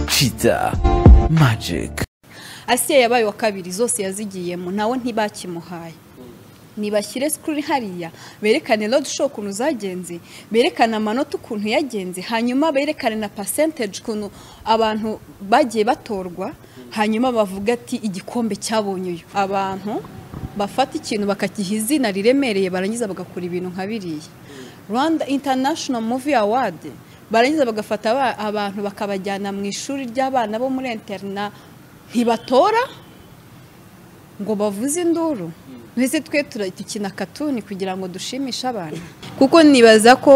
cheetah magic asiya yabaye wa kabiri zose yazigiyemo nawe ntibakimuhaye nibashyire sikuru hariya berekane road show ukuntu zagenze berekane amanota ukuntu yagenze hanyuma berekane na percentage ukuntu abantu bagiye batorwa hanyuma bavuga ati igikombe cyabonye uyu abantu bafata ikintu bakagiha izina riremereye barangiza bagakora ibintu nka biriya rwanda international movie award barangiza bagafata aba- abantu bakabajyana mu ishuri ry'abana bo muri interina ntibatora ngo bavuze induru twese twe tura- dukina katuni kugira ngo dushimishe abantu kuko nibaza ko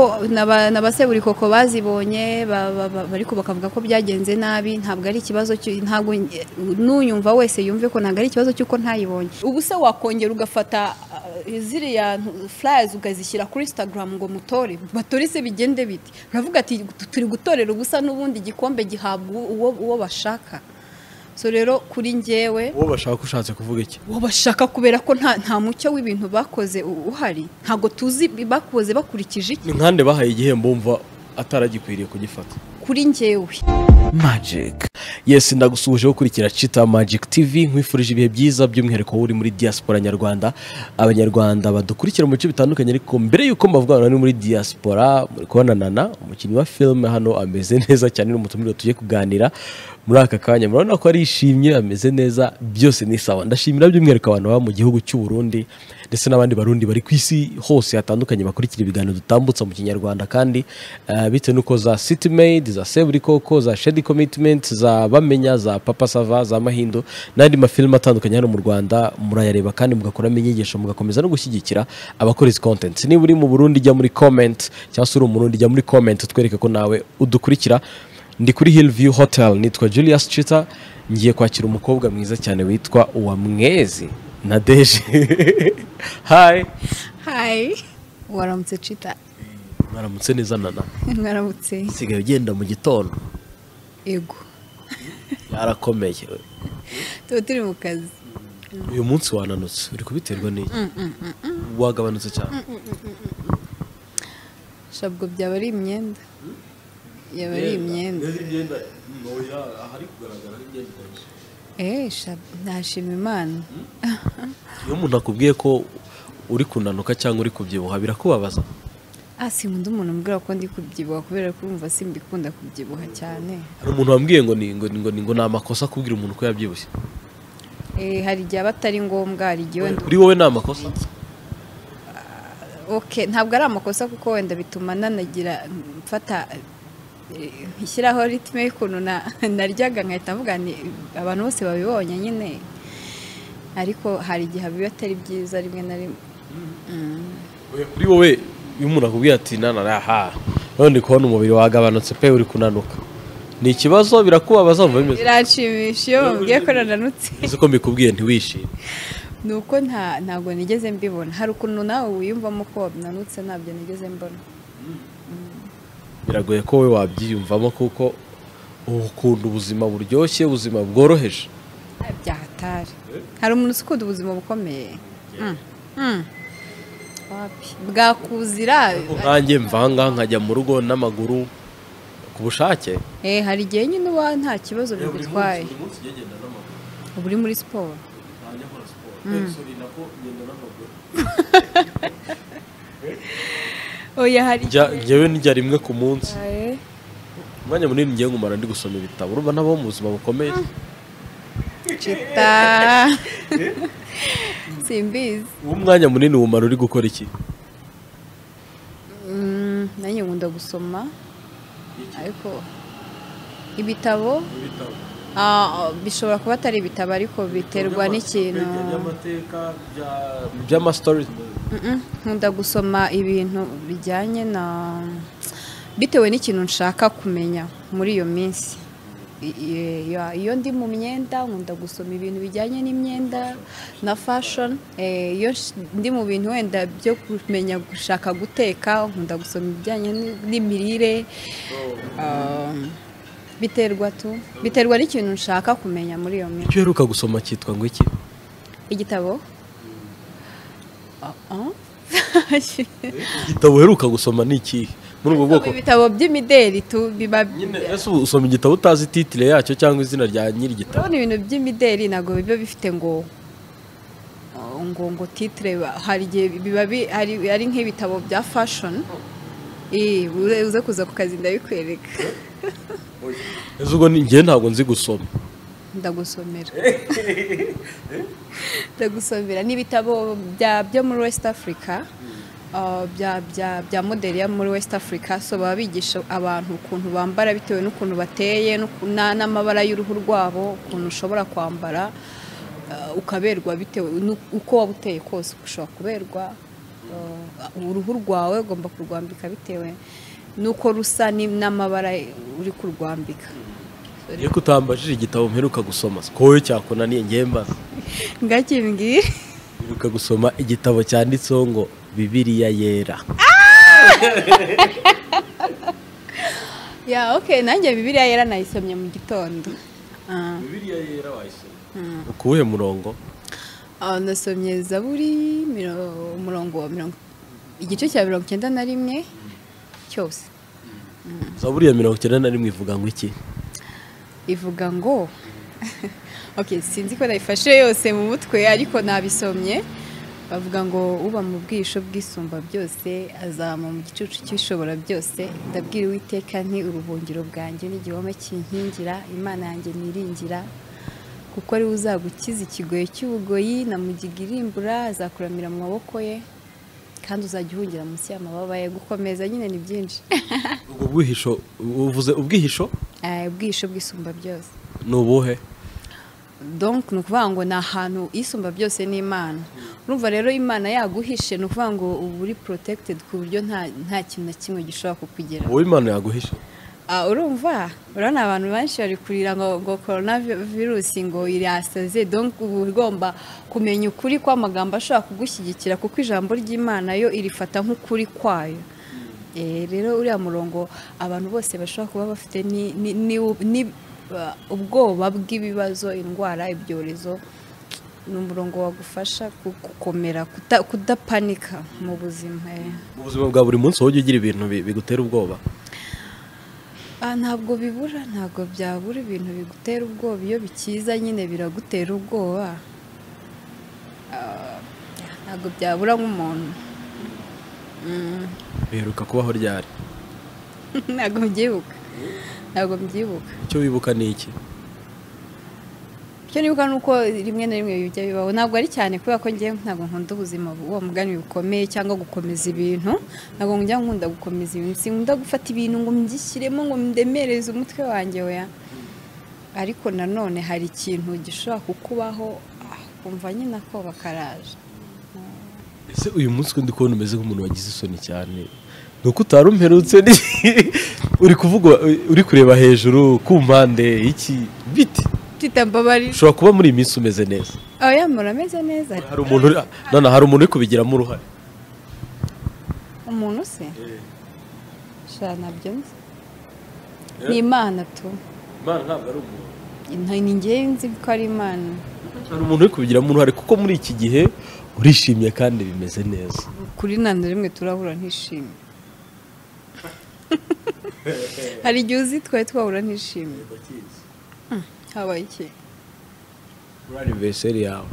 n'abaseburi koko bazibonye ba- ba- ba- ariko bakavuga ko byagenze nabi ntabwo ari ikibazo cy'u- ntabwo nge- n'uyumva wese yumve ko ntabwo ari ikibazo cy'uko ntayibonye ubu se wakongera ugafata uh, ziriya ntu- flyers ukazishyira kuri instagram ngo mutore batore se bigende bite uravuga ati turi gutorera ubusa n'ubundi igikombe gihabwa uwo uwo bashaka so rero kuri njyewe uwo bashaka ushatse kuvuga iki uwo bashaka kubera ko nta nta mucyo w'ibintu bakoze u- uhari ntabwo tuzi bakoze bakurikije iki ni nkande bahaye igihembo wumva ataragikwiriye kugifata kuri njyewe magic yesi ndagusuhuje ukurikira Cheetah Magic TV nkwifurije ibihe byiza by'umwihariko wowe uri muri diaspora nyarwanda abanyarwanda badukurikira mu bice bitandukanye ariko mbere y'uko mbavugana ni muri diaspora muri kubona nana umukinnyi wa filime hano ameze neza cyane n'umutumire tugiye kuganira muri aka kanya murabona ko arishimye ameze neza byose ni sawa ndashimira by'umwihariko abantu baba mu gihugu cy'u Burundi ndetse n'abandi barundi bari ku isi hose hatandukanye bakurikira ibiganiro dutambutsa mu kinyarwanda kandi eh, bitewe n'uko za city made za seburikoko za shedi commitment za bamenya za papa sava za mahindo n'andi mafilime atandukanye hano mu rwanda murayareba kandi mugakuramo inyigisho mugakomeza no gushyigikira abakora izi content niba uri mu burundi jya muri comment cyangwa se uri umurundi jya muri comment utwereke ko nawe udukurikira ndi kuri Hillview Hotel nitwa Julius Chita ngiye kwakira umukobwa mwiza cyane witwa Uwamwezi na Deje Hi hayi waramutse cita mwaramutse neza nana mwaramutse sigaye ugenda mu gitondo ego yarakomeye tuba turi mu kazi uyu munsi wananutse uri kubiterwa n'iki wagabanutse cyane shabwo byaba ari imyenda yaba ari imyenda eee shabwo ntashima imana iyo umuntu akubwiye ko uri kunanuka cyangwa uri kubyibuha birakubabaza ah sinkunda umuntu umbwira ko ndi kubyibuha kubera ko urumva simbikunda kubyibuha cyane hari umuntu wambwiye ngo ni ngo ni ngo ni ngo ni amakosa kubwira umuntu ko yabyibushye Eh, hari igihe aba atari ngombwa hari igihe wenda kuri wowe ni amakosa okay ntabwo ari amakosa kuko wenda bituma nanagira mfata eh, nkishyiraho ritime y'ukuntu na- naryaga nkahita mvuga nti abantu bose babibonye nyine ariko hari igihe biba atari byiza rimwe na rimwe Oya, kuri wowe iyo umuntu akubwiye ati nana aha none ndi kubona umubiri wagabanutse pe uri kunanuka ni ikibazo birakubabaza wumva bimeze biranshimisha iyo bambwiye ko nananutse uzi ko mbikubwiye ntiwishime ni uko nta ntabwo nigeze mbibona hari ukuntu nawe wiyumvamo ko nanutse ntabyo nigeze mbona biragoye ko wowe wabyiyumvamo kuko uba ukunda ubuzima buryoshye ubuzima bworoheje Ah, byahatari hari umuntu usukunda ubuzima bukomeye Mm. Mm. Wapi. bwakuzira nkanjye mvanga nkajya mu rugo n'amaguru ku bushake Eh, hari igihe nyine uba nta kibazo bigutwaye uba uri muri siporo oya hari Njya- njyewe ndya rimwe ku munsi igihe umwanya munini ngiye ngumara ndi gusoma ibitabo urumva nabo mu buzima bukomeye cita simbizi uwo mwanya munini wumara uri gukora iki Mm, nanjye nkunda gusoma ariko ibitabo ah, bishobora kuba atari ibitabo ariko biterwa n'ikintu by'amastori Mm-mm. nkunda gusoma ibintu bijyanye na bitewe n'ikintu nshaka kumenya muri iyo minsi I- i- ya- iyo ndi mu myenda nkunda gusoma ibintu bijyanye n'imyenda na fashion Eh, iyo sh- ndi mu bintu wenda byo kumenya gushaka guteka nkunda gusoma ibijyanye n- n'imirire Um, biterwa tu biterwa n'ikintu nshaka kumenya muri iyo minsi icyo uheruka gusoma cyitwa ngo iki igitabo Ah, ah. igitabo uheruka gusoma ni ikihe muri ubwo bwoko ibitabo by'imideli tu- biba nyine ese ubu usoma igitabo utazi titire yacyo cyangwa izina rya nyir'igitabo urabona ibintu by'imideli ntabwo biba bifite ngo ngo ngo titire ba- hari igihe biba bi- hari- ari nk'ibitabo bya fashoni uze kuza ku kazi ndabikwereka ese ubwo ni- njyewe ntabwo nzi gusoma ndagusomera ndagusomera ni ibitabo bya- byo muri west africa uh, bya- bya- bya modeli yo muri west africa so baba bigisha abantu ukuntu bambara bitewe n'ukuntu bateye n'uku- na- n'amabara y'uruhu rwabo ukuntu ushobora kwambara uh, ukaberwa bitewe n'u- uko waba uteye kose ushobora kuberwa uh, uruhu rwawe ugomba kurwambika bitewe n'uko rusa ni- n'amabara uri kurwambika iyo kutambajije igitabo mperuka gusoma ko wowe cyakunaniye njyewe mbaza ngakimbwira mperuka gusoma igitabo cyanditseho ngo bibiliya yera ya ok nanjye bibiliya yera nayisomye mu gitondo Ah, bibiliya yera wayisoma ukuwuhe murongo ah, nasomye zaburi miro- umurongo wa mirongo igice cya mirongo icyenda na rimwe cyose zaburi ya mirongo icyenda na rimwe ivuga ngo iki ivuga ngo ok sinzi ko nayifashe yose mu mutwe ariko nabisomye bavuga ngo uba mu bwisho bwisumba byose azama mu gicucu cy'ishobora byose ndabwira uwiteka nti uruhungiro bwanjye n'igihome kinkingira imana yanjye niringira kuko ari we uzagukiza ikigoyi cy'ubugoyi na mugiga irimbura azakuramira mu maboko ye kandi uzajya uhungira munsi y'amababa ye gukomeza nyine ni byinshi ubwo bwihisho uvuze ubwihisho Eh, ubwisho bwisumba byose ni ubuhe donc ni ukuvuga ngo ni ahantu isumba byose ni imana urumva rero imana yaguhishe ni ukuvuga ngo uba uri protected ku buryo nta nta kintu na kimwe gishobora kukugera uwo imana yaguhisha Ah, urumva urabona abantu benshi bari kurira ngo ngo corona virusi ngo irasaze donc uba ugomba kumenya ukuri kw'amagambo ashobora kugushyigikira kuko ijambo ry'imana yo irifata nk'ukuri kwayo Eh, rero uriya murongo abantu bose bashobora kuba bafite ni- ni- ni- ni- ba- ubwoba bw'ibibazo indwara ibyorezo ni umurongo wagufasha ku- gukomera kuta- kudapanika mu buzima eh. mu buzima bwa buri munsi wowe ujya ugira ibintu bi- bigutera ubwoba Ah, ntabwo bibura ntabwo byabura ibintu bigutera ubwoba iyo bikiza nyine biragutera ubwoba Ah, ntabwo byabura nk'umuntu Mm, biheruka kubaho ryari ntabwo mbyibuka ntabwo mbyibuka icyo wibuka ni iki icyo nibuka ni uko rimwe na rimwe bijya bibaho ntabwo ari cyane kubera ko ngewe ntabwo nkunda ubuzima buba mugani bukomeye cyangwa gukomeza ibintu ntabwo njya nkunda gukomeza ibintu sinkunda gufata ibintu ngo mbishyiremo ngo ndemereze umutwe wanjye weya ariko nanone hari ikintu gishobora kukubaho ah, ukumva nyine ako bakaraje ese uyu munsi ko ndi kubona umeze nk'umuntu wagize isoni cyane ni uko utari umperutse ni- uri kuvuga uri kureba hejuru ku mpande iki biti tita mbabarira ushobora kuba muri iyi minsi umeze neza oya murameze neza hari umuntu uri- nana hari umuntu uri kubigiramo uruhare umuntu se sha nabyo nzi ni imana tu imana ntabwo ari umuntu Nta- ni ngewe nzi ko ari imana hari umuntu uri kubigiramo uruhare kuko muri iki gihe urishimye kandi bimeze neza kuri nta na rimwe turahura ntishimye hari igihe uzi twari twahura ntishimye habaye iki muri aniveriseri yawe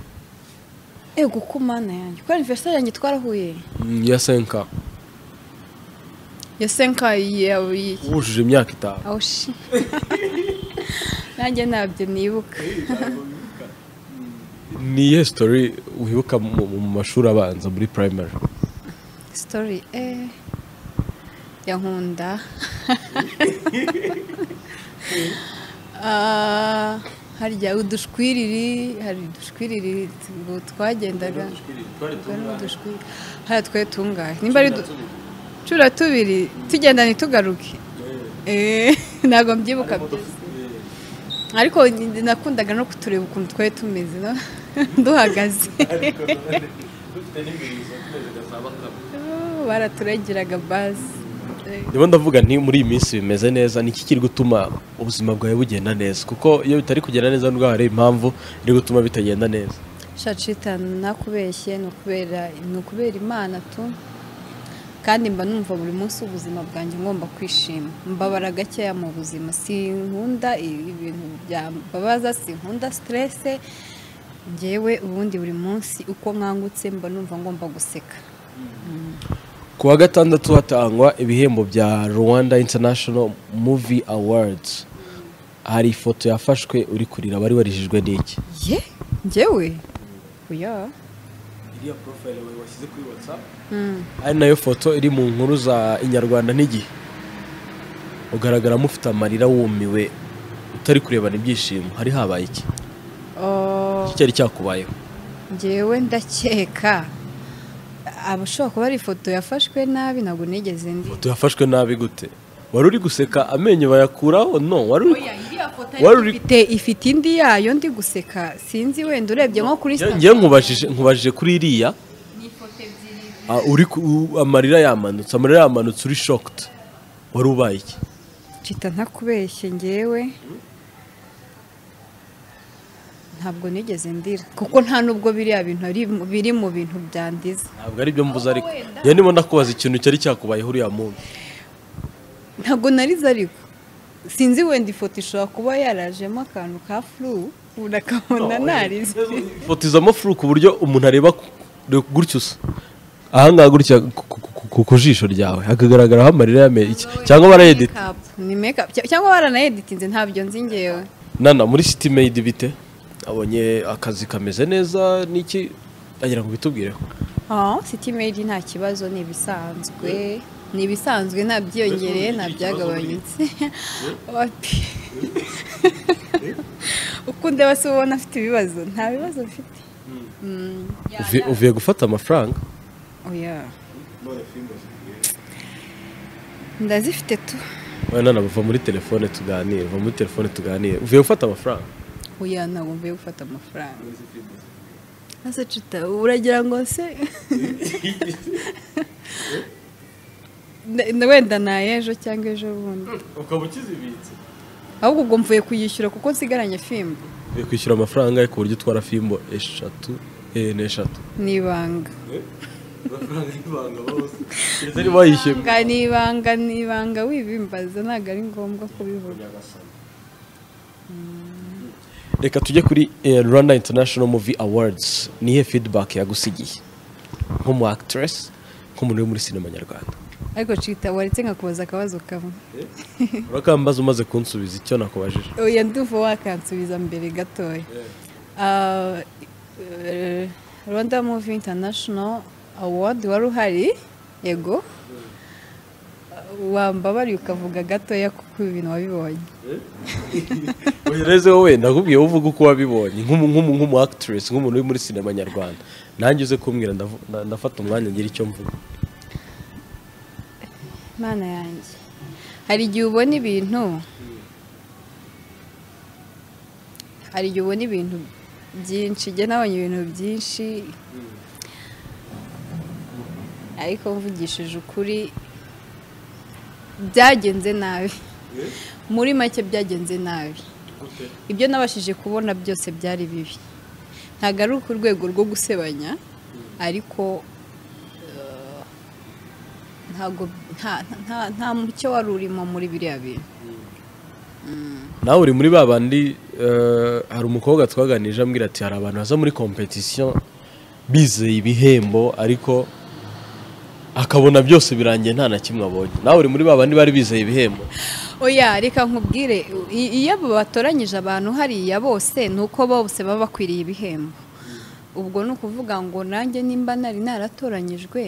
ego ko mana yanjye ko aniverisari yanjye twarahuye Mm, ya senka ya senka yawe y'iki wujuje imyaka itanu aho shi nanjye ntabyo nibuka ni iyihe sitori wibuka mu mu mashuri abanza muri primary sitori eh ya nkunda Ah, harya udushwiriri hari udushwiriri tu- twagendaga Twari mu dushwiriri hariya twari tungahe nimba ari du- cumi na tubiri tugenda ntitugaruke Eh, ntabwo mbyibuka byose ariko ni- nakundaga no kutureba ukuntu twari tumeze no? duhagaze Oh, baraturagiraga bazi Eh. ndimo ndavuga nti muri iyi minsi bimeze neza ni iki kiri gutuma ubuzima bwawe bugenda neza kuko iyo bitari kugenda neza nubwo hari impamvu iri gutuma bitagenda neza shacitani nakubeshye ni ukubera ni ukubera imana tu kandi mba numva buri munsi ubuzima bwanjye ngomba kwishima mbabara gakeya mu buzima sinkunda ibintu byambabaza sinkunda siterese ngewe ubundi buri munsi uko nkangutse mba numva ngomba guseka ku wa gatandatu hatangwa ibihembo bya rwanda international movie awards hari ifoto yafashwe uri kurira wari warijijwe n'iki ye ngewe oya iriya porofayile washyize kuri watsapu ari nayo foto iri mu nkuru za inyarwanda n'igihe ugaragaramo ufite amarira wumiwe utari kurebana ibyishimo hari habaye iki Oh, iki cyari cyakubayeho ngewe ndakeka abashobora kuba ari ifoto yafashwe nabi ntabwo nigeze ndi ifoto yafashwe nabi gute wari uri guseka amenyo bayakuraho no wari uri wari uri ifite ifite indi yayo ndi guseka sinzi wenda urebye nko kuri Nge- Instagram. ngewe nkubajije nkubajije kuri iriya Ah, uri ku- u- amarira yamanutse amarira yamanutse uri shocked wari ubaye iki ncita ntakubeshye ngewe ntabwo nigeze ndira kuko nta nubwo biriya bintu ari- biri mu bintu byandiza ntabwo ari byo mvuze ariko njye ndimo ndakubaza ikintu cyari cyakubayeho uriya muntu ntabwo narize ariko sinzi wenda ifoto ishobora kuba yarajemo akantu ka furu urakabona narize ifoto izamo furu ku buryo umuntu areba ku- dore gutya usa ahangaha gutya ku- ku- ku- ku- ku jisho ryawe hakagaragaraho amarira yame iki- cyangwa barayedita Makeup, ni makeup Cya- cyangwa baranaeditinze ntabyo nzi ngewe nana muri city made bite abonye akazi kameze neza n'iki agira ngo bitubwireho oh, city made nta kibazo ni ibisanzwe ni ibisanzwe nta byiyongereye nta byagabanyutse Ati- uko undeba se ubona afite ibibazo nta bibazo mfite Mm, Uvi- uvuye gufata amafaranga oya ndazifite tu Oya nana bava muri telefone tuganire bava muri telefone tuganire uvuye gufata amafaranga oya ntabwo mvuye gufata amafaranga ese cuta uragira ngo se Na- wenda ni ay'ejo cyangwa ejo bundi ukaba ukizibitse ahubwo ubwo mvuye kuyishyura kuko nsigaranye fimbo uvuye kwishyura amafaranga ku buryo utwara fimbo eshatu eh, n'eshatu ni ibanga amafaranga y'ibanga bose keretse niba wayishyuye Ibanga ni ibanga ni ibanga wibimbaza ntabwo ari ngombwa kubivuga reka tujye kuri eh, rwanda international movie awards nihe feedback yagusigiye nk'umu actress nk'umuntu uri muri sinema nyarwanda ariko cita waretse nkakubaza akabazo kamwe urakambaza umaze kunsubiza icyo nakubajije oya nduva wakansubiza mbere gatoya Ah, eh, Rwanda Movie International Award wari uhari yego wambabariye ukavuga gatoya kuko ibi bintu wabibonye uhereze wowe ndakubwiye wowe uvuga uko wabibonye nk'umu- nk'umu- nk'umu actress nk'umuntu uri muri sinema nyarwanda nanjye uze kumbwira ndavu- nda- ndafata umwanya ngira icyo mvuga Mana yanjye hari igihe ubona ibintu hari igihe ubona ibintu byinshi njye nabonye ibintu byinshi ariko mvugishije ukuri byagenze nabi muri make byagenze nabi ibyo nabashije kubona byose byari bibi ntabwo ari ku rwego rwo gusebanya ariko ntago nta nta- nta mucyo wari urimo muri biriya bintu nawe uri muri ba bandi eh, hari umukobwa twaganije ambwira ati hari abantu baza muri competition bizeye ibihembo ariko akabona byose birangiye nta na kimwe abonye nawe uri muri ba bandi bari bizeye ibihembo oya reka nkubwire i- iyo abo batoranyije abantu hariya bose ni uko bose baba bakwiriye ibihembo ubwo ni ukuvuga ngo nanjye nimba nari naratoranyijwe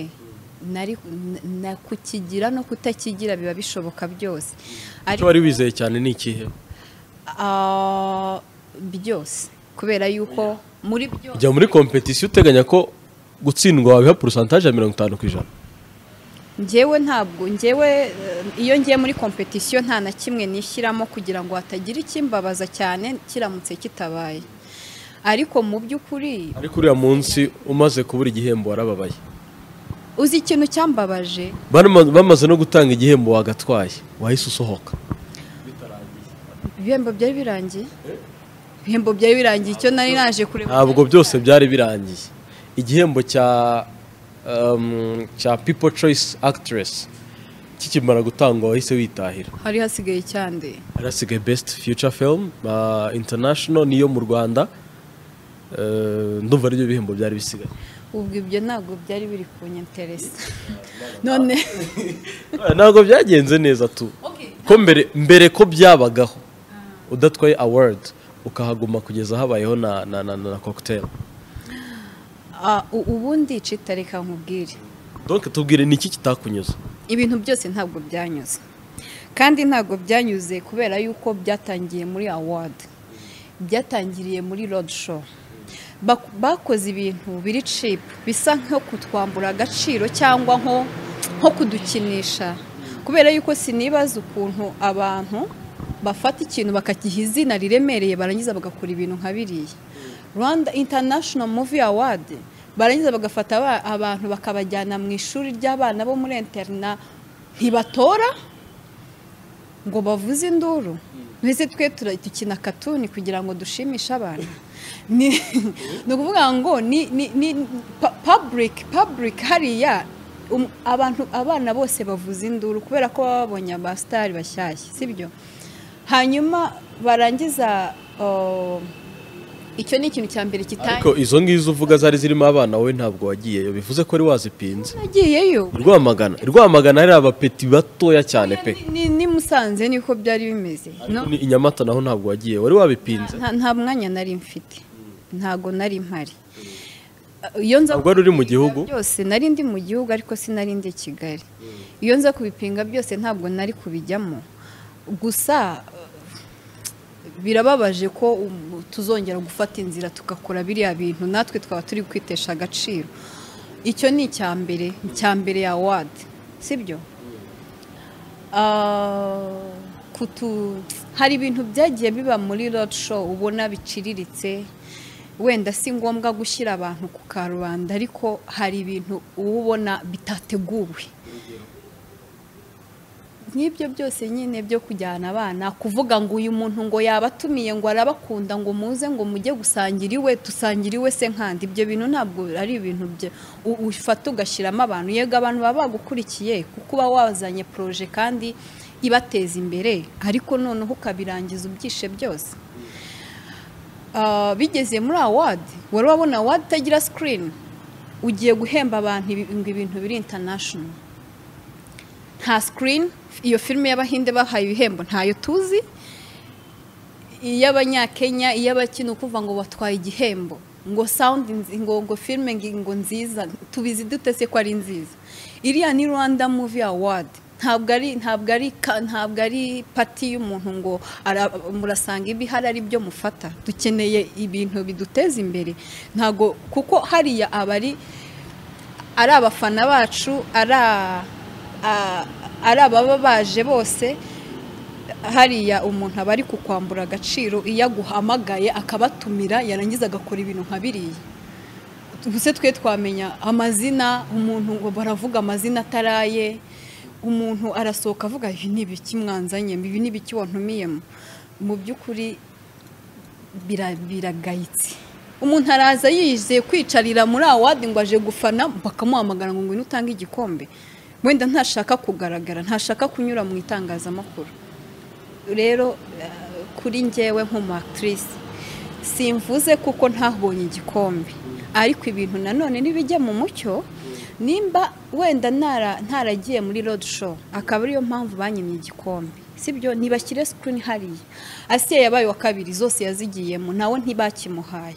nari na- na kukigira no kutakigira biba bishoboka byose icyo ariko wari wizeye cyane ni ikihe ah, byose kubera yuko muri byose ujya muri competition uteganya ko gutsindwa wabiha porosantaje ya mirongo itanu ku ijana njyewe ntabwo njyewe eh, iyo ngiye muri kompetisiyo nta na kimwe nishyiramo kugira ngo hatagira ikimbabaza cyane kiramutse kitabaye ariko mu by'ukuri ariko uriya munsi umaze kubura igihembo warababaye uzi ikintu cyambabaje Barama- bamaze no gutanga igihembo wagatwaye wahise usohoka ibihembo byari birangiye ibihembo byari birangiye icyo nari naje kureba ntabwo byose byari birangiye igihembo cya um, cya people choice actress kikimara gutangwa wahise witahira hari hasigaye cyande harasigaye best future film uh, international niyo mu rwanda Uh, ndumva aribyo bihembo byari bisigaye ubwo ibyo ntabwo byari biri kunyenteresa none ntabwo byagenze neza tu ko mbere mbere ko byabagaho udatwaye award ukahaguma kugeza habayeho na na na, na cocktail ah, u- ubundi citareka nkubwire donc tubwire ni iki kitakunyuze ibintu byose ntabwo byanyuze kandi ntabwo byanyuze kubera yuko byatangiye muri award byatangiriye muri road show Bak- bakoze ibintu biri cheap bisa nko kutwambura agaciro cyangwa nko nko kudukinisha kubera yuko sinibaza ukuntu abantu bafata ikintu bakagiha izina riremereye barangiza bagakora ibintu nka biriya rwanda international movie award barangiza bagafata aba- abantu bakabajyana mu ishuri ry'abana bo muri interina ntibatora ngo bavuze induru mbese twe tura- dukina katuni kugira ngo dushimishe abantu ni ni ukuvuga ngo ni ni- ni public public hariya um- abantu abana bose bavuza induru kubera ko baba babonye abasitari bashyashya sibyo hanyuma barangiza uh, icyo ni ikintu cya mbere kitari ariko izo ngizo uvuga zari zirimo abana wowe ntabwo wagiyeyo bivuze ko wari wazipinze nagiyeyo rwamagana rwamagana hari abapeti batoya cyane pe Ni- ni- ni musanze niko byari bimeze No- Ariko ni i nyamata naho ntabwo wagiye wari wabipinze nta nta mwanya nari mfite ntago nari mpari iyo nza Ntabwo wari uri mu kubipinga gihugu? byose nari ndi mu gihugu ariko sinari ndi i kigali iyo nza kubipinga byose ntabwo nari kubijyamo gusa eh, birababaje ko um, tuzongera gufata inzira tugakora biriya bintu natwe twaba turi kwitesha agaciro icyo ni icya mbere icya mbere ya wadi sibyo Ah, kutu hari ibintu byagiye biba muri road show ubona biciriritse wenda si ngombwa gushyira abantu ku karubanda ariko hari ibintu uba ubona bitateguwe nk'ibyo byose nyine byo kujyana abana kuvuga ngo uyu muntu ngo yabatumiye ngo arabakunda ngo muze ngo mujye gusangira iwe dusangire iwe se nkandi ibyo bintu ntabwo ari ibintu bye u- ufata ugashyiramo abantu yego abantu baba bagukurikiye kuko uba wazanye poroje kandi ibateza imbere ariko noneho ukabirangiza ubyishe byose Ah, bigeze muri awadi wari wabona awadi itagira sikirini ugiye guhemba abantu ibi- ngo ibintu biri intanashono nta sikirini iyo filime y'abahinde bahaye ibihembo ntayo tuzi iy'abanyakenya iy'abakina ukuvuga ngo batwaye igihembo ngo sawundi nzi- ngo ngo filime ngi- ngo nziza tubizi dute se ko ari nziza iriya ni rwanda muvi awadi ntabwo ari ntabwo ari ka- ntabwo ari pati y'umuntu ngo ara- murasanga ibi hari ari byo mufata dukeneye ibintu biduteza imbere ntabwo kuko hariya aba ari ari abafana bacu ari a- a- ari ababa baje bose hariya umuntu aba ari kukwambura agaciro iyo aguhamagaye akabatumira yarangiza agakora ibintu nka biriya ubuse twe twamenya amazina umuntu ngo baravuga amazina ataraye umuntu arasohoka avuga ibi ni ibiki mwanzanye ibi ni ibiki wantumiyemo mu by'ukuri bira- biragayitse umuntu araza yizeye kwicarira muri awadi ngo aje gufana bakamuhamagara ngo ngwino utange igikombe wenda ntashaka kugaragara ntashaka kunyura mu itangazamakuru rero eh, kuri njyewe nk'umuakitirisi simvuze kuko ntabonye igikombe ariko ibintu nanone nibijya mu mucyo nimba wenda ntara- ntaragiye muri road show akaba ariyo mpamvu banyimye igikombe sibyo ntibashyire sikirini hariya asiye yabaye uwa kabiri zose yazigiyemo nawe ntibakimuhaye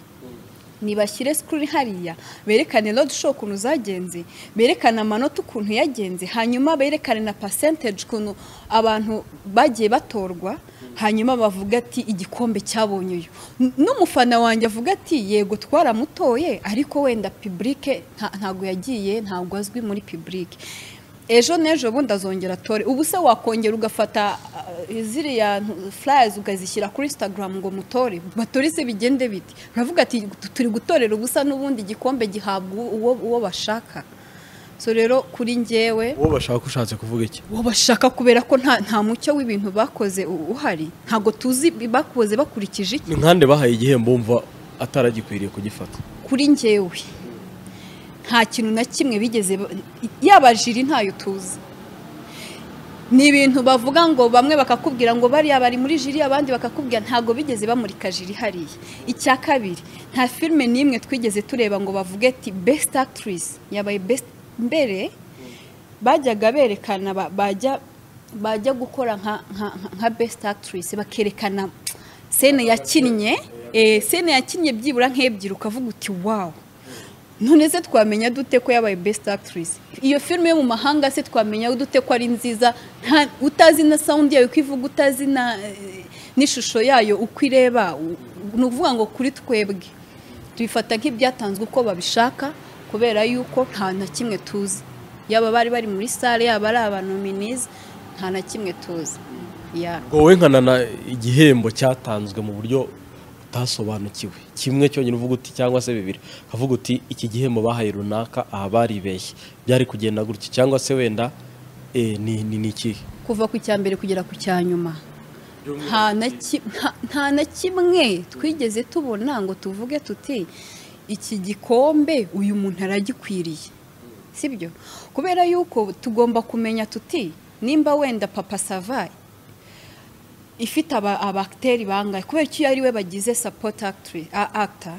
nibashyire sikirini hariya berekane road show ukuntu zagenze berekane amanota ukuntu yagenze hanyuma berekane na percentage ukuntu abantu bagiye batorwa hanyuma bavuga ati igikombe cyabonye uyu N- n'umufana wanjye avuga ati yego twaramutoye ariko wenda publike nta- ntabwo yagiye ntabwo azwi muri publike ejo n'ejo bundi azongera atore ubu se wakongera ugafata uh, ziriya ntu- flyers ukazishyira kuri instagram ngo mutore batore se bigende biti uravuga ati "Tu- turi gutorera ubusa n'ubundi igikombe gihabwa uwo, uwo bashaka so rero kuri njyewe uwo bashaka ushatse kuvuga iki uwo bashaka kubera ko nta nta mucyo w'ibintu bakoze u- uhari ntabwo tuzi bakoze bakurikije iki ni nkande bahaye igihembo wumva ataragikwiriye kugifata kuri njyewe nta kintu na kimwe bigeze ba- yaba jiri ntayo tuzi ni ibintu bavuga ngo bamwe bakakubwira ngo bariya bari muri jiri abandi bakakubwira ntabwo bigeze bamurika jiri hariya icya kabiri nta filime n'imwe twigeze tureba ngo bavuge ati best actress yabaye best mbere bajyaga berekana ba- bajya bajya gukora nka nka- nka- nka best actress bakerekana sene yakinnye eh, sene yakinnye byibura nk'ebyiri ukavuga uti wawu none se twamenya dute ko yabaye best actress iyo filime yo mu mahanga se twamenya dute ko ari nziza nta utazi na sound yayo uko ivuga utazi na eh, n'ishusho yayo uko ireba u- ni ukuvuga ngo kuri twebwe tubifata nk'ibyatanzwe uko babishaka kubera yuko nta na kimwe tuzi yaba bari bari muri sale yaba ari abanominizi nta na kimwe tuzi ya ngo wekanana igihembo cyatanzwe mu buryo utasobanukiwe kimwe cyonyine uvuga uti cyangwa se bibiri ukavuga uti iki gihembo bahaye runaka aha baribeshye byari kugenda gutya cyangwa se wenda eh, ni ni ni ikihe kuva ku cya mbere kugera ku cya nyuma nta na ki- nta- nta na kimwe twigeze tubona ngo tuvuge tuti iki gikombe uyu muntu aragikwiriye sibyo kubera yuko tugomba kumenya tuti nimba wenda papa savaye ifite aba- abakiteri bangahe kubera ko iyo ari we bagize sapoti akita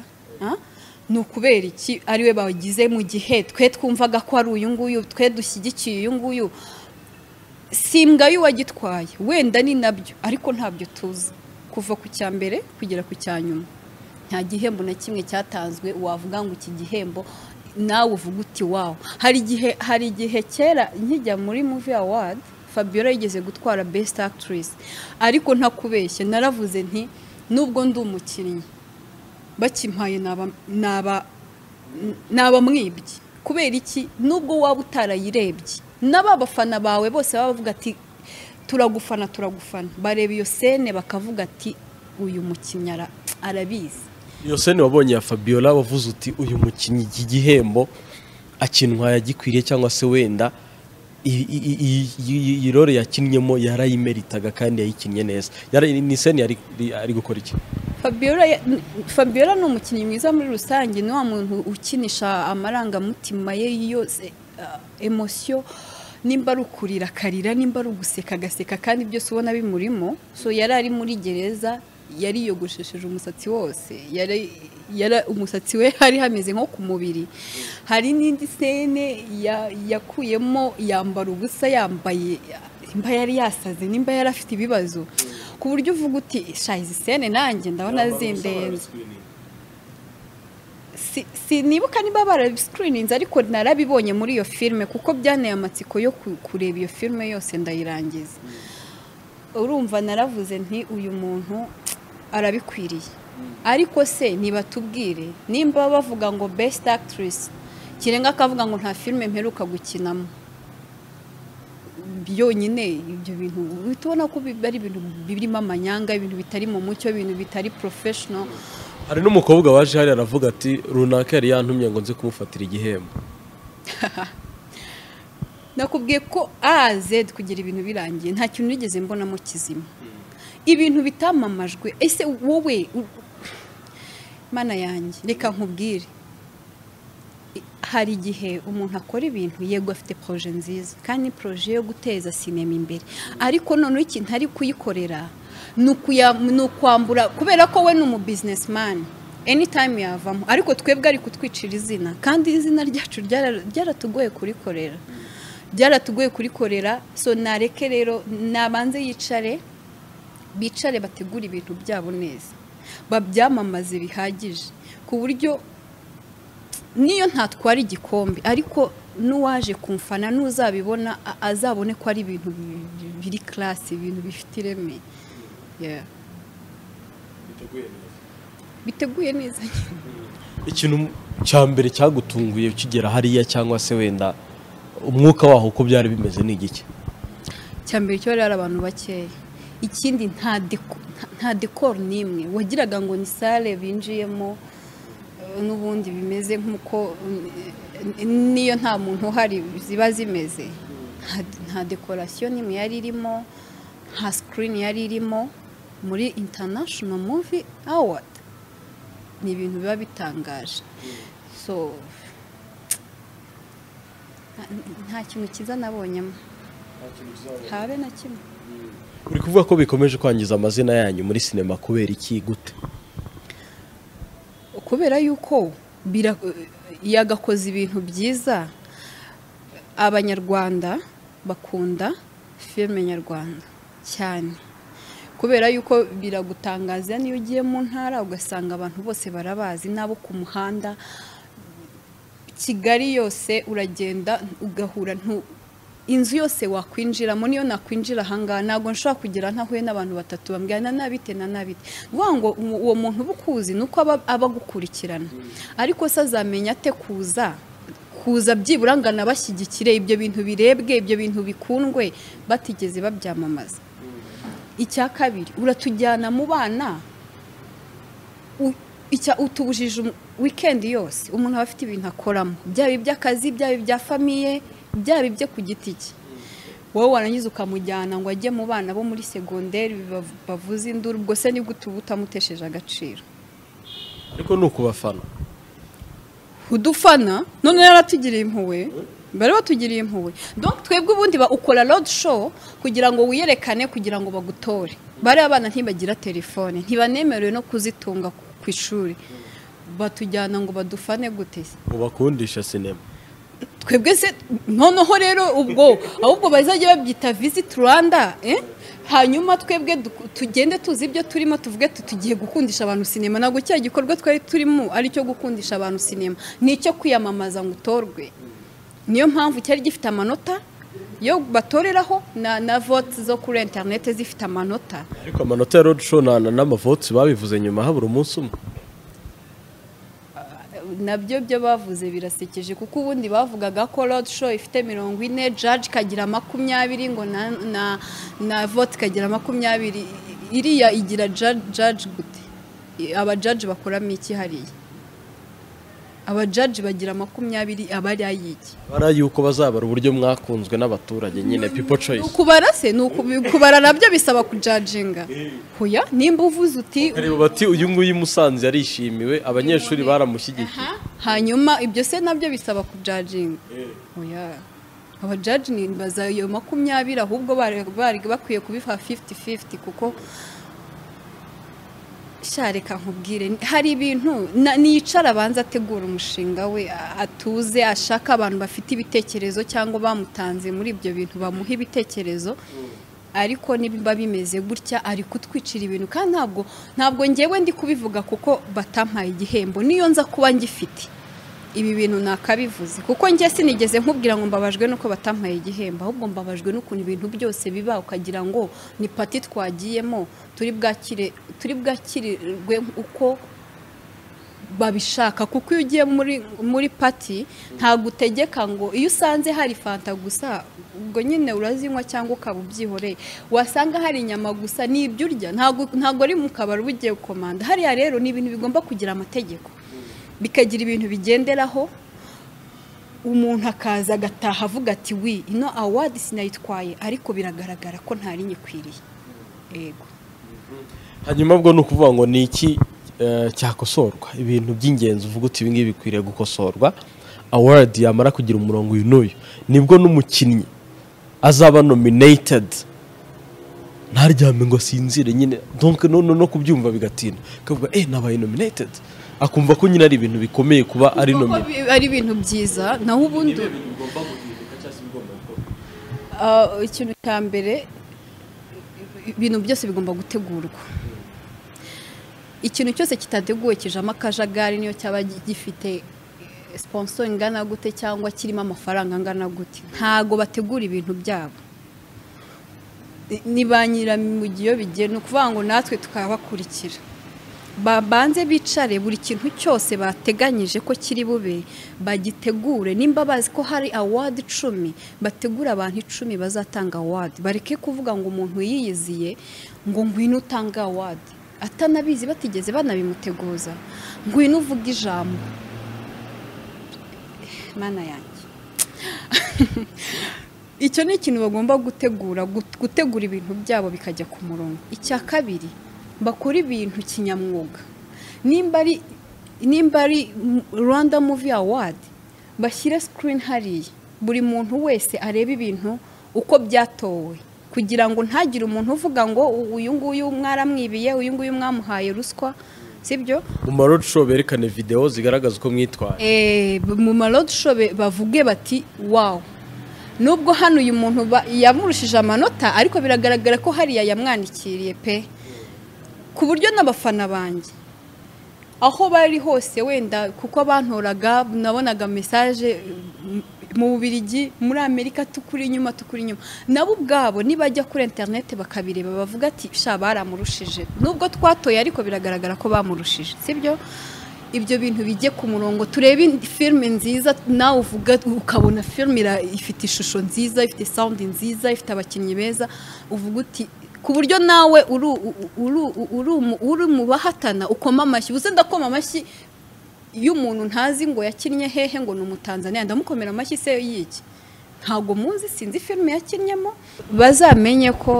ni ukubera iki ari we bagize mu gihe twe twumvaga ko ari uyu nguyu twe dushyigikiye uyu nguyu simbwa y'uwagitwaye wenda ni nabyo ariko ntabyo tuzi kuva ku cya mbere kugera ku cya nyuma nta gihembo na kimwe cyatanzwe wavuga ngo iki gihembo nawe uvuga uti wawe hari igihe hari igihe kera nkijya muri muvi awadi fabiola yigeze gutwara besite akitirisi ariko ntakubeshye naravuze nti nubwo ndi umukinnyi bakimpaye naba naba naba mwibye kubera iki nubwo waba utarayirebye n'aba bafana bawe bose baba bavuga ati turagufana turagufana bareba iyo sene bakavuga ati uyu mukinnyi ara- arabizi iyo sene wabonye ya fabiola wavuze uti uyu mukinnyi iki gihembo akinwa yagikwiriye cyangwa se wenda i- i- i- i- iyi role yakinnyemo yarayimeritaga kandi yayikinnye neza Yari- ni sene yari ari gukora iki Fabiola ya- n- Fabiola ni umukinnyi mwiza muri rusange ni wa muntu ukinisha amarangamutima ye yose emosiyo nimba ari ukurira akarira nimba ari uguseka agaseka kandi byose ubona bimurimo so yari ari muri gereza yari yogoshesheje umusatsi wose yari yara umusatsi we hari hameze nko ku mubiri hari n'indi sene ya- yakuyemo yambara ubusa yambaye imba yari yasaze nimba yari afite ibibazo ku buryo uvuga uti sha izi sene nanjye ndabona zindenze si sinibuka niba barabiscreeninze ariko narabibonye muri iyo filime kuko byanteye amatsiko yo ku- kureba iyo filime yose ndayirangiza urumva naravuze nti uyu muntu arabikwiriye ariko se nibatubwire nimba bavuga ngo best actress kirenga akavuga ngo nta filime mperuka gukinamo byonyine ibyo bintu uhita ubona ko bi- ari ibintu birimo amanyanga ibintu bitari mu mucyo ibintu bitari professional hari n'umukobwa waje hariya aravuga ati runaka yari yantumye ngo nze kumufatira igihembo nakubwiye ko azed kugira ibintu birangiye nta kintu nigeze mbonamo kizima ibintu bitamamajwe ese wowe u- mana yanjye reka nkubwire I- hari igihe umuntu akora ibintu yego afite poroje nziza kandi ni poroje yo guteza sinema imbere ariko noneho ikintu ari kuyikorera ni ukuya- ni ukwambura kubera ko we ni umubizinesimani anytime yavamo ariko twebwe ari kutwicira izina kandi izina ryacu ryara- ryaratugoye kurikorera byaratugoye kurikorera so nareke rero nabanze yicare bicare bategura ibintu byabo neza babyamamaze bihagije ku buryo niyo ntatwara igikombe ariko n'uwaje kumfana n'uzabibona a- azabone ko ari ibintu bi- bi- biri class ibintu bifite ireme Yeah. biteguye neza ikintu cya mbere cyagutunguye ukigera hariya cyangwa se wenda umwuka waho uko byari bimeze ni igiki cyambere cyo rero abantu bakeya ikindi nta deko- nta- nta dekoro n'imwe wagiraga ngo ni sale binjiyemo eh, n'ubundi bimeze nk'uko mm, niyo nta muntu uhari ziba zimeze Nta- nta dekorasiyo n'imwe yari irimo nta sikirini yari irimo muri intanashono muvi awadi ni ibintu biba bitangaje so nta- nta kintu cyiza nabonyemo habe na kimwe uri kuvuga ko bikomeje kwangiza amazina yanyu muri sinema kubera iki gute kubera yuko bira- yagakoze ibintu byiza abanyarwanda bakunda filime nyarwanda cyane kubera yuko biragutangaza niyo ugiye mu ntara ugasanga abantu bose barabazi n'abo ku muhanda kigali yose uragenda ugahura ntu inzu yose wakwinjiramo niyo nakwinjira ahangaha ntabwo nshobora kugera ntahuye n'abantu batatu bambwira na nabite na nabite ngombwa ngo umu- uwo muntu uba ukuzi ni uko aba abagukurikirana ariko se azamenya ate kuza kuza byibura ngo anabashyigikire ibyo bintu birebwe ibyo bintu bikundwe batigeze babyamamaza icya kabiri uratujyana mu bana u- icya utubujije umu- weekend yose umuntu aba afite ibintu akoramo byaba iby'akazi byaba ibya famiye byaba ibyo ku giti cye wowe warangiza ukamujyana ngo ajye mu bana bo muri segonderi bav- bavuze induru ubwo se nibwo utuba utamutesheje agaciro ariko ni ukubafana udufana none yaratugiriye impuhwe bari batugiriye impuhwe donc twebwe ubundi ba- ukora road show kugira ngo wiyerekane kugira ngo bagutore bariya abana ntibagira telefone ntibanemerewe no kuzitunga ku- ku ishuri batujyana ngo badufane gute se? mubakundisha sinema twebwe se noneho rero ubwo ahubwo bazajya babyita visit rwanda eh? hanyuma twebwe du- tugende tuzi ibyo turimo tuvuge tugiye gukundisha abantu sinema ntabwo cya gikorwa twari turimo ari cyo gukundisha abantu sinema ni icyo kwiyamamaza ngo utorwe niyo mpamvu cyari gifite amanota yo batoreraho na, na vote zo kuri interinete zifite amanota ariko amanota ya road show nta- n'amavotsi babivuze nyuma habura umunsi umwe nabyo byo bavuze birasekeje kuko ubundi bavugaga ko road show ifite mirongo ine jaji ikagira makumyabiri ngo na na na vote ikagira makumyabiri iriya igira jaji gute aba jaji bakoramo iki hariya aba jaji bagira makumyabiri aba ari ay'iki bara yuko bazabara uburyo mwakunzwe n'abaturage nyine people choice kubara se ni uku- kubara nabyo bisaba kujajinga hoya nimba uvuze uti bareba bati uyu nguyu i musanze yarishimiwe abanyeshuri baramushyigikiye hanyuma ibyo se nabyo bisaba kujajinga oya abajaji ni baza iyo makumyabiri ahubwo bari bari bakwiye kubifa 50-50 kuko sha reka nkubwire hari ibintu na- nicara abanza ategura umushinga we a- atuze ashaka abantu bafite ibitekerezo cyangwa bamutanze muri ibyo bintu bamuha ibitekerezo ariko niba bimeze gutya ari kutwicira ibintu kandi ntabwo ntabwo ngewe ndi kubivuga kuko batampaye igihembo niyo nza kuba ngifite ibi bintu nakabivuze kuko njye sinigeze nkubwira ngo mbabajwe nuko batampaye igihembo ahubwo mbabajwe n'ukuntu ibintu byose biba ukagira ngo ni pati twagiyemo turi bwakire turi bwakirirwe uko babishaka kuko iyo ugiye muri muri pati ntabwo utegeka ngo iyo usanze hari fanta gusa ubwo nyine urazinywa cyangwa ukaba ubyihoreye wasanga hari inyama gusa ni ibyo urya ntabwo ntabwo ari mu kabari uba ugiye gukomanda hariya rero ni ibintu bigomba kugira amategeko bikagira ibintu bigenderaho umuntu akaza agataha avuga ati wi ino awadi sinayitwaye ariko biragaragara ko ntari nyikwiriye yego hanyuma ubwo ni ukuvuga ngo ni iki eh, cyakosorwa ibintu by'ingenzi uvuga uti ibi ngibi bikwiriye gukosorwa award yamara kugira umurongo uyu n'uyu nibwo n'umukinnyi azaba nominated ntaryame ngo asinzire nyine donc no, no, no kubyumva bigatinda akavuga eh nabaye nominated akumva ko nyine ari ibintu bikomeye kuba ari Kuko nominated bi- ari ibintu byiza naho ubundi Ah, ikintu cya mbere ibintu byose bigomba gutegurwa ikintu cyose kitateguwe kijamo akajagari niyo cyaba gi- gifite sponsor ingana gute cyangwa kirimo amafaranga angana gute ntago bategura ibintu byabo Ni- ni ba nyiramugi iyo bigiye ni ukuvuga ngo natwe tukabakurikira babanze bicare buri kintu cyose bateganyije ko kiri bube bagitegure nimba bazi ko hari awadi icumi bategure abantu icumi bazatanga awadi bareke kuvuga ngo umuntu yiyiziye ngo ngwino utange awadi atanabizi batigeze banabimuteguza ngwino uvuge ijambo mana yanjye icyo ni ikintu bagomba gutegura gut- gutegura ibintu byabo bikajya ku murongo icya kabiri bakora ibintu kinyamwuga nimba ari nimba ari M- rwanda muvi awadi bashyire sikirini hariya buri muntu wese arebe ibintu uko byatowe kugira ngo ntagire umuntu uvuga ngo "U- uyu nguyu mwaramwibiye uyu nguyu mwamuhaye ruswa sibyo mu marocco berekane videwo zigaragaza uko mwitwaye Eh, b- mu marorosho bavuge bati wawu nubwo hano uyu muntu ba- yamurushije amanota ariko biragaragara ko hariya yamwandikiriye pe ku buryo n'abafana banjye aho bari hose wenda kuko bantoraga nabonaga mesaje m- mu bubirigi muri amerika tukuri inyuma tukuri inyuma nabo ubwabo nibajya kuri interineti bakabireba bavuga ati sha baramurushije nubwo twatoye ariko biragaragara ko bamurushije sibyo ibyo bintu bijye ku murongo turebe indi filime nziza nawe uvuga ukabona filime ira- ifite ishusho nziza ifite sawundi nziza ifite abakinnyi beza uvuga uti ku buryo nawe uri u- uri- uri umu- uri mu bahatana ukoma amashyi uze ndakoma amashyi iyo umuntu ntazi ngo yakinnye hehe ngo ni umutanzaniya ndamukomera amashyi se yiki ntabwo muzi sinzi filime yakinnyemo bazamenye ko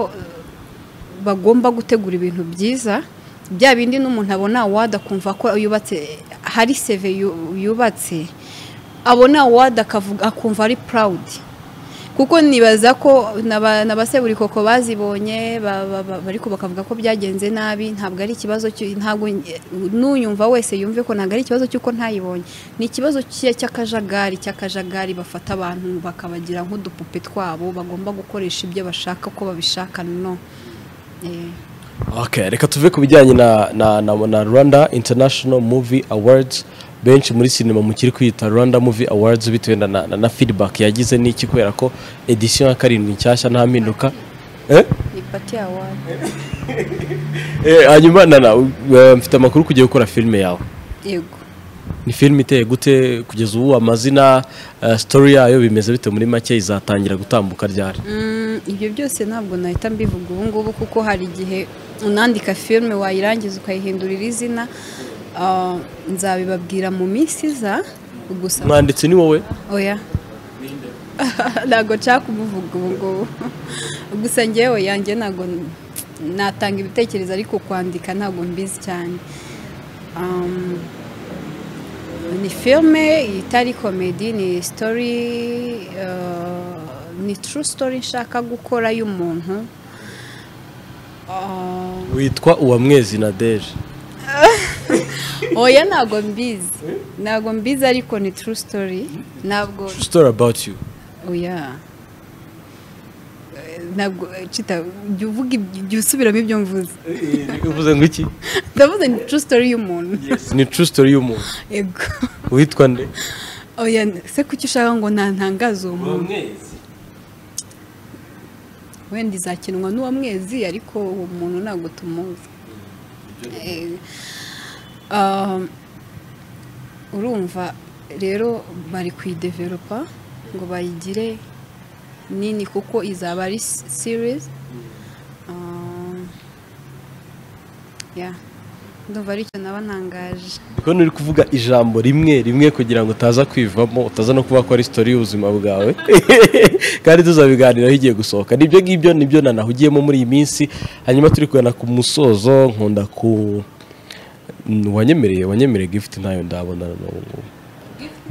bagomba gutegura ibintu byiza bya bindi n'umuntu abona wada akumva ko yubatse hari seve yu- yubatse abona wada akavuga akumva ari purawudi kuko nibaza ko n'aba- n'abaseburi koko bazibonye ba- ba- ba- ariko bakavuga ko byagenze nabi ntabwo ari ikibazo cy'u- ntabwo n'uyumva wese yumve ko ntabwo ari ikibazo cy'uko ntayibonye ni ikibazo cye cy'akajagari cy'akajagari bafata abantu bakabagira nk'udupupe twabo bagomba gukoresha ibyo bashaka uko babishaka no Eh. okay reka tuve ku bijyanye na na na, na rwanda international movie awards benshi muri sinema mukiri kwita rwanda movie awards bitewe na, na, na feedback yagize n'iki kubera ko edition ya karindwi nshyashya nta mpinduka eh? ni pati ya wadi Eh, hanyuma na na eh, mfite amakuru kugiye gukora filime yawe yego ni filime iteye gute kugeza ubu amazina eh, story yayo bimeze bite muri make izatangira gutambuka ryari Mm, ibyo byose ntabwo nahita mbivuga ubu ngubu kuko hari igihe unandika filime wayirangiza ukayihindurira izina Ah, nzabibabwira mu minsi iza gusa mwanditsi ni wowe oya ntabwo nshaka kumuvuga ubu ngubu gusa ngewe yanjye ntabwo n- natanga ibitekerezo ariko kwandika ntabwo mbizi cyane Um, ni filime itari komedi ni sitori ni turu sitori nshaka gukora y'umuntu Um, witwa uwamwezi na deje oya ntabwo mbizi ntabwo mbizi ariko ni turu sitori ntabwo story about you oya Eh, ntabwo eh, cita jya uvuga ibyo- jya usubiramo ibyo mvuze uvuze ngo iki ndavuze ni true story y'umuntu ni true story y'umuntu yego witwa nde oya se kuki ushaka ngo ntantangaze uwo muntu wenda izakinwa n'uwa mwezi ariko uwo muntu ntabwo tumuzi Eh, um, urumva rero bari kuyideveropa ngo bayigire nini kuko izaba ari s- series Um, yeah. ndumva aricyo naba ntangaje kuko nturi kuvuga ijambo rimwe rimwe kugira ngo utaza kwivamo utaza no kuvuga ko ari sitori y'ubuzima bwawe kandi tuzabiganiraho igiye gusohoka nibyo ngibyo nibyo nanahugiyemo muri iyi minsi hanyuma turi kugana ku musozo nkunda ku Mm, wanyemereye wanyemereye gifuti ntayo ndabona na n'ubu ngubu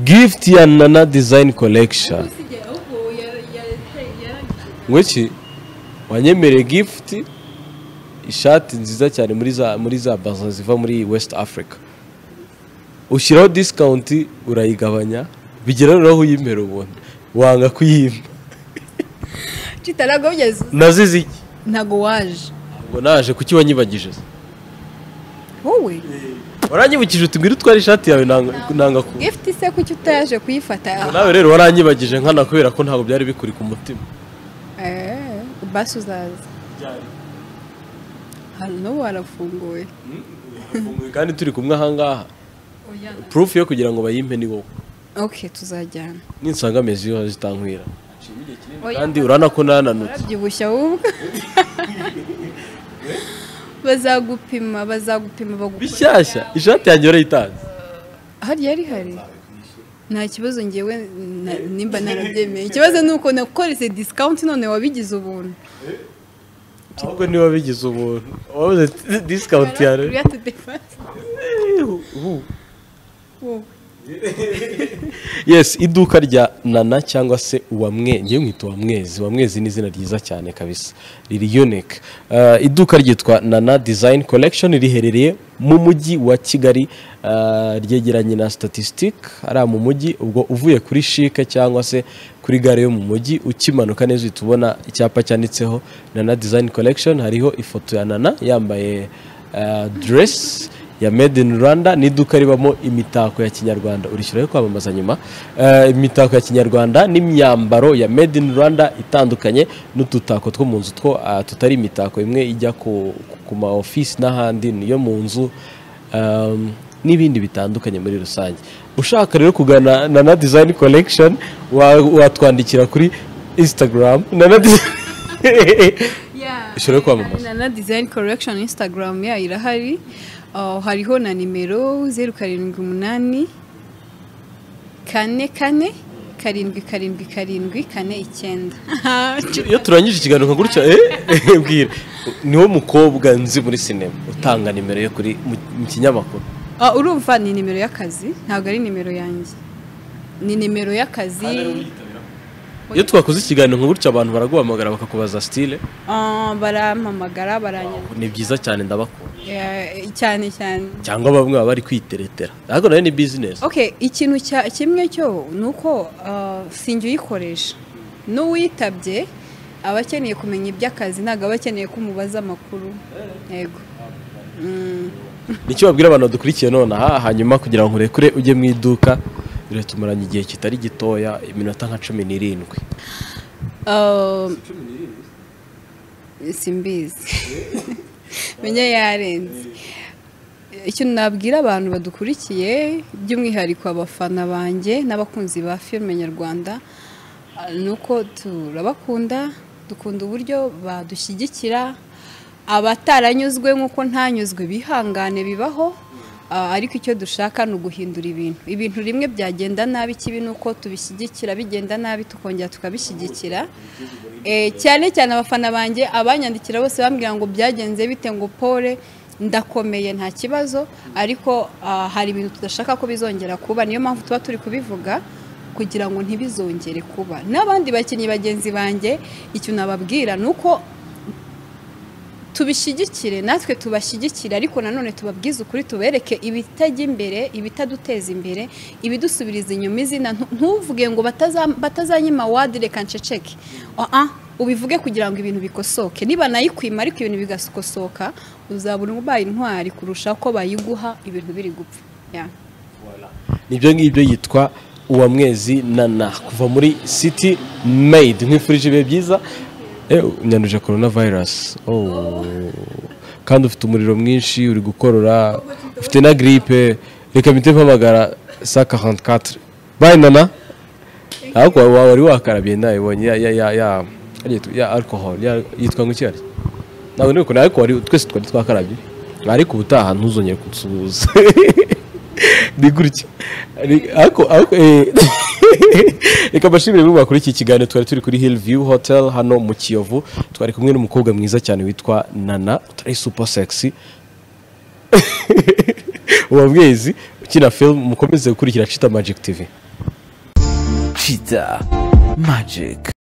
gifuti ya nana dizayini kolekishoni ngwiki wanyemereye gifuti ishati nziza cyane muri za muri za baza ziva muri west africa ushyiraho disikawunti urayigabanya bigera noneho uyimera ubuntu wanga kuyimpa kitarago byeze nazize iki ntago waje ngo naje kuki wanyibagije se wowe waranyibukije uti ngwino utware ishati yawe nanga nanga ku gift se kuki utaje kuyifata Ngo nawe rero waranyibagije nkana kubera ko ntabwo byari bikuri ku mutima Eh, basi uzaza hano n'ubu harafunguye kandi turi kumwe ahangaha purufu yo kugira ngo bayimpe ni wowe ok tuzajyana ninsanga mezi yo zitankwira kandi urana ko nananutse urabyibushya ahubwo bazagupima bazagupima bagupima bishyashya ishati yanjye warayitanze hariya ari hari nta kibazo ngewe na- nimba narabyemeye ikibazo ni uko nakoreze disikawunti none wabigize ubuntu ahubwo niba bigize ubuntu wabuze disikawunti yawe Uriya tudefase wowe yesi iduka rya nana cyangwa se uwamwe ngewe mwita uwamwezi uwamwezi ni izina ryiza cyane kabisa riri unique Eh, iduka ryitwa nana design collection riherereye mu mujyi wa kigali eh, ryegeranye na statistic ari mu mujyi ubwo uvuye kuri shike cyangwa se kuri gare yo mu mujyi ukimanuka neza uhita ubona icyapa cyanditseho nana design collection hariho ifoto ya nana yambaye eh, dress ya made in rwanda ni iduka ribamo imitako ya kinyarwanda urishyiraho kwamamaza nyuma Eh, imitako ya kinyarwanda n'imyambaro ya made in rwanda itandukanye n'udutako two mu nzu two ah, tutari imitako imwe ijya ku, ku ma office n'ahandi niyo mu nzu um, n'ibindi bitandukanye muri rusange ushaka rero kugana na na design collection wa- watwandikira kuri instagram na na Ushobora kwamamaza. na na design correction instagram yayo irahari Ah, hariho na nimero zeru karindwi umunani kane kane karindwi karindwi karindwi kane icyenda iyo turangije ikiganiro nka gutya eh bwira niwo mukobwa nzi muri sinema utanga nimero yo kuri mu- mu kinyamakuru Ah, urumva ni nimero y'akazi ntabwo ari nimero yanjye ni nimero y'akazi iyo twakoze ikiganiro nka gutya abantu baraguhamagara bakakubaza sitile Ah, barampamagara baranya ni byiza cyane ndabakunda Eh, cyane cyane cyangwa bamwe baba bari kwiteretera ariko nayo ni bizinesi okay ikintu cya kimwe cyo ni uko ah, sinjya uyikoresha n'uwitabye aba akeneye kumenya iby'akazi ntabwo aba akeneye ko umubaza amakuru yego nicyo babwira abantu badukurikiye nonaha hanyuma kugira ngo nkurekure ujye mu iduka rero tumaranye igihe kitari gitoya iminota nka cumi n'irindwi Ah, simbizi menya yarenze icyo nabwira abantu badukurikiye by'umwihariko abafana banjye n'abakunzi ba filime nyarwanda ah, ni uko turabakunda dukunda uburyo badushyigikira abataranyuzwe nk'uko ntanyuzwe bihangane bibaho ah, ariko icyo dushaka ni uguhindura ibintu ibintu rimwe byagenda nabi ikibi ni uko tubishyigikira bigenda nabi tukongera tukabishyigikira Eh, cyane cyane abafana banjye abanyandikira bose bambwira ngo byagenze bite ngo pole ndakomeye nta kibazo ariko ah, hari ibintu tudashaka ko bizongera kuba niyo mpamvu tuba turi kubivuga kugira ngo ntibizongere kuba n'abandi bakinnyi bagenzi banjye icyo nababwira ni uko tubishyigikire natwe tubashyigikire ariko nanone tubabwize ukuri tubereke ibitajya imbere ibitaduteza imbere ibidusubiriza inyuma izina ntu- ntuvuge ngo bataza- batazanyima wadi reka nceceke Oa, ubivuge kugira ngo ibintu bikosoke niba nayikwima ariko ibintu bigasokosoka uzabona ubaye intwari kurusha ko bayiguha ibintu biri gupfa Ya. nibyo ngibyo yitwa uwamwezi nana kuva muri city made nkwifurije ibihe byiza Eh, unyanuje corona virus oh. kandi ufite umuriro mwinshi uri gukorora ufite na gripe reka mpite mpamagara sa 44 bye nana ariko wawe wari wakarabye nayibonye ya ya ya ya ya alcohol ya- yitwa ngo iki ntabwo niko ariko wari twese twari twakarabye ariko ubutaha ntuzongere kutuzuza ni gutya Ni- ariko ariko eh, reka mbashimire muri bakuri iki kiganiro twari turi kuri hill view hotel hano mu kiyovu twari kumwe n'umukobwa mwiza cyane witwa nana utari super sexy uwamwezi ukina film mukomeze gukurikira cita magic tv Cheetah Magic.